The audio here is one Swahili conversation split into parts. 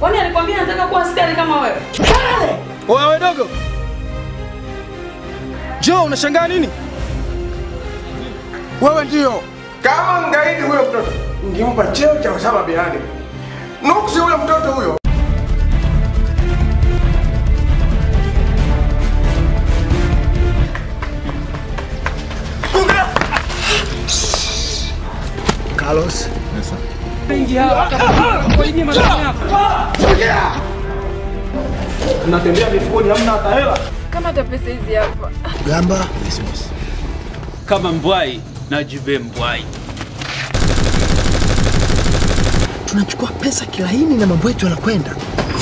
Kwani alikwambia nataka kuwa askari kama wewe? Wewe dogo. Jo, unashangaa nini? Wewe ndio kama ngaidi huyo mtoto, ngempa cheo cha Osama bin Laden. Nuksi huyo mtoto huyo. Carlos. Mnatembea mifukoni hamna hata hela. Kama hata pesa hizi hapa. Gamba. kama mbwai na jibe mbwai. Tunachukua pesa kilaini na mambo yetu yanakwenda.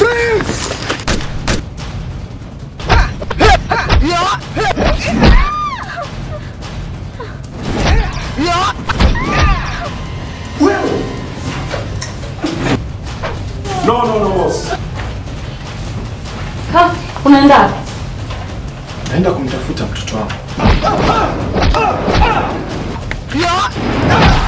No, no, no, boss. Ha, unaenda wapi? Naenda kumtafuta mtoto wangu. Ya!